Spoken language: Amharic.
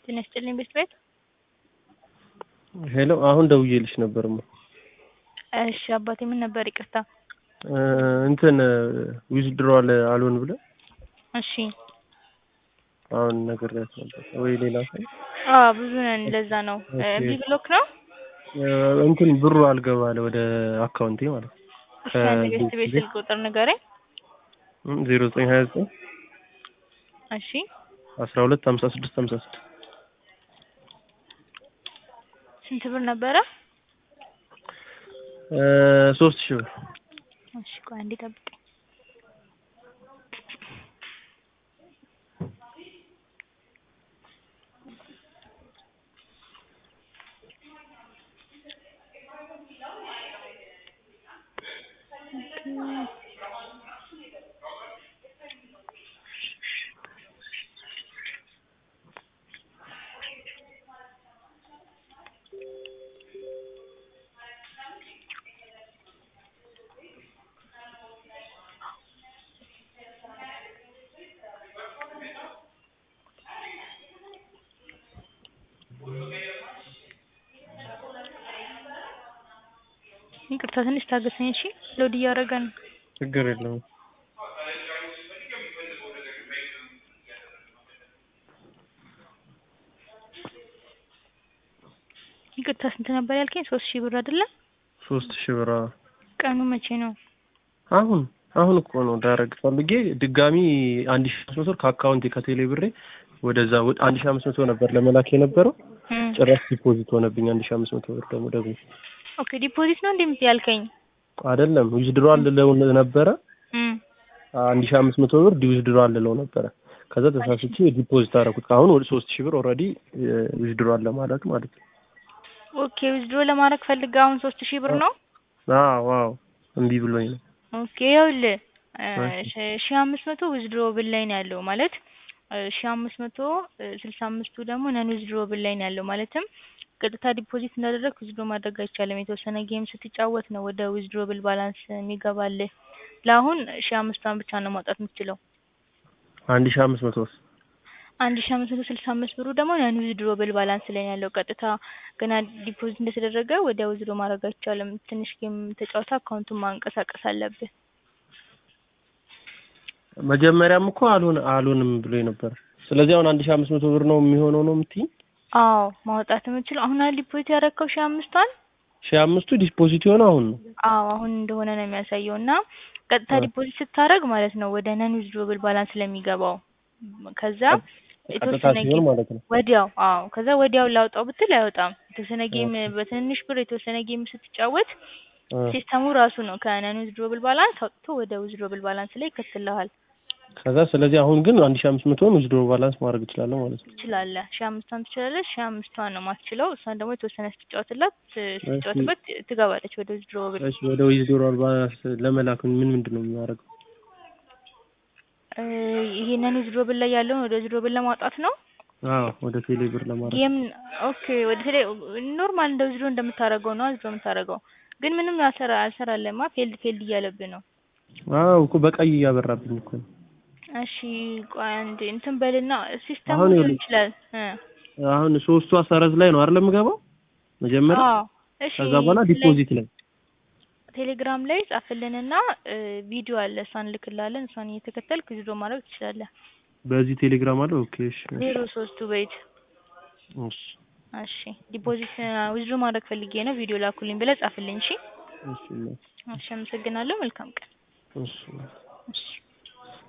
ጤና ይስጥልኝ ቤት ቤት ሄሎ አሁን ደውዬልሽ ነበርማ። እሺ አባቴ ምን ነበር? ይቅርታ። እንትን ዊዝድሮዋል አልሆን ብለ እሺ አሁን ነግሬያት ነበር ወይ ሌላ ሰው አዎ ብዙ ነን፣ ለዛ ነው እምቢ ብሎክ ነው። እንትን ብሩ አልገባ አለ ወደ አካውንቴ ማለት ነው። እሺ አንድ ቤት ቤት ስልክ ቁጥር ንገረኝ። ዜሮ ዘጠኝ ሀያ ዘጠኝ እሺ አስራ ሁለት ሀምሳ ስድስት ሀምሳ ስድስት ስንት ብር ነበረ? ሶስት ሺህ ብር እሺ ቆይ አንዴ ጠብቀኝ። ይቅርታ ትንሽ ታገሰኝ እሺ። ሎድ እያደረገ ነው። ችግር የለውም። ይቅርታ ስንት ነበር ያልከኝ? ሶስት ሺህ ብር አይደለም? ሶስት ሺህ ብር አዎ። ቀኑ መቼ ነው? አሁን አሁን እኮ ነው ዳረግ ፈልጌ ድጋሚ አንድ ሺህ አምስት መቶ ከአካውንቴ ከቴሌ ብሬ ወደዛ አንድ ሺህ አምስት መቶ ነበር ለመላክ የነበረው ጭራሽ ዲፖዚት ሆነብኝ። አንድ ሺህ አምስት መቶ ብር ደግሞ ደግሞ ኦኬ ዲፖዚት ነው እንደምት ያልከኝ? አይደለም ዊዝድሮዋል ልለው ነበረ አንድ ሺህ አምስት መቶ ብር ዊዝድሮዋል ልለው ነበረ። ከዛ ተሳስቼ ዲፖዚት አደረኩት። አሁን ወደ ሶስት ሺህ ብር ኦልሬዲ ዊዝድሮዋል ለማለት ማለት ነው። ኦኬ ዊዝድሮ ለማድረግ ፈልጋ አሁን ሶስት ሺህ ብር ነው? አዎ አዎ እምቢ ብሎኝ ነው። ኦኬ ይኸውልህ ሺህ አምስት መቶ ዊዝድሮ ብል ላይ ነው ያለው ማለት ሺህ አምስት መቶ ስልሳ አምስቱ ደግሞ ነን ዊዝድሮ ብል ላይ ነው ያለው ማለትም ቀጥታ ዲፖዚት እንዳደረግ ዊዝድሮ ማድረግ አይቻልም። የተወሰነ ጌም ስትጫወት ነው ወደ ዊዝድሮ ብል ባላንስ የሚገባልህ። ለአሁን ሺህ አምስቷን ብቻ ነው ማውጣት የምትችለው። አንድ ሺህ አምስት መቶ አንድ ሺህ አምስት መቶ ስልሳ አምስት ብሩ ደግሞ ነን ዊዝድሮ ብል ባላንስ ላይ ነው ያለው። ቀጥታ ገና ዲፖዚት እንደተደረገ ወዲያ ዊዝድሮ ማድረግ አይቻልም። ትንሽ ጌም ተጫውታ አካውንቱን ማንቀሳቀስ አለብህ። መጀመሪያም እኮ አልሆን አልሆንም ብሎኝ ነበር። ስለዚህ አሁን አንድ ሺህ አምስት መቶ ብር ነው የሚሆነው ነው የምትይኝ? አዎ ማውጣት የምችለው አሁን አይደል ዲፖዚት ያደረግከው ሺህ አምስቷን? ሺህ አምስቱ ዲፖዚት የሆነው አሁን ነው። አዎ አሁን እንደሆነ ነው የሚያሳየው እና ቀጥታ ዲፖዚት ስታደርግ ማለት ነው ወደ ነን ዊዝድሮብል ባላንስ ስለሚገባው ከዛ የተወሰነ ጌም ማለት ነው ወዲያው አዎ ከዛ ወዲያው ላውጣው ብትል አይወጣም። የተወሰነ ጌም በትንንሽ ብር የተወሰነ ጌም ስትጫወት ሲስተሙ ራሱ ነው ከነን ዊዝድሮብል ባላንስ አውጥቶ ወደ ዊዝድሮብል ባላንስ ላይ ይከትልሃል። ከዛ ስለዚህ አሁን ግን አንድ ሺህ አምስት መቶውን ዊዝድሮ ባላንስ ማድረግ እችላለሁ ማለት ነው። ትችላለህ። ሺህ አምስቷን ትችላለህ። ሺህ አምስቷን ነው ማትችለው። እሷን ደግሞ የተወሰነ ስትጫወትላት ስትጫወትበት ትገባለች ወደ ዊዝድሮ ብል። እሺ ወደ ዊዝድሮ ባላንስ ለመላክ ምን ምንድን ነው የሚያደርገው? ይሄንን ዊዝድሮ ብል ላይ ያለውን ወደ ዊዝድሮ ብል ለማውጣት ነው። አዎ ወደ ቴሌ ብር ለማድረግ ጌም ኦኬ። ወደ ቴሌ ኖርማል እንደ ዊዝድሮ እንደምታደርገው ነው ዊዝድሮ የምታደርገው። ግን ምንም አልሰራ አልሰራለማ ፌልድ ፌልድ እያለብህ ነው። አዎ እኮ በቀይ እያበራብኝ እኮ ነው። እሺ ቆይ አንዴ እንትን በልና ሲስተሙ አሁን ሊሆን ይችላል። አሁን ሶስቱ አሳረዝ ላይ ነው አይደል የምገባው መጀመሪያ? አዎ እሺ። ከዛ በኋላ ዲፖዚት ላይ ቴሌግራም ላይ ጻፍልንና ቪዲዮ አለ እሷን ልክላለን። እሷን እየተከተልክ ዊዝድሮ ማድረግ ትችላለህ። በዚህ ቴሌግራም አለ። ኦኬ እሺ ዜሮ ሶስቱ በይት እሺ እሺ ዲፖዚት ዊዝድሮ ማድረግ ፈልጌ ነው ቪዲዮ ላኩልኝ ብለህ ጻፍልኝ። እሺ እሺ እሺ፣ አመሰግናለሁ። መልካም ቀን። እሺ እሺ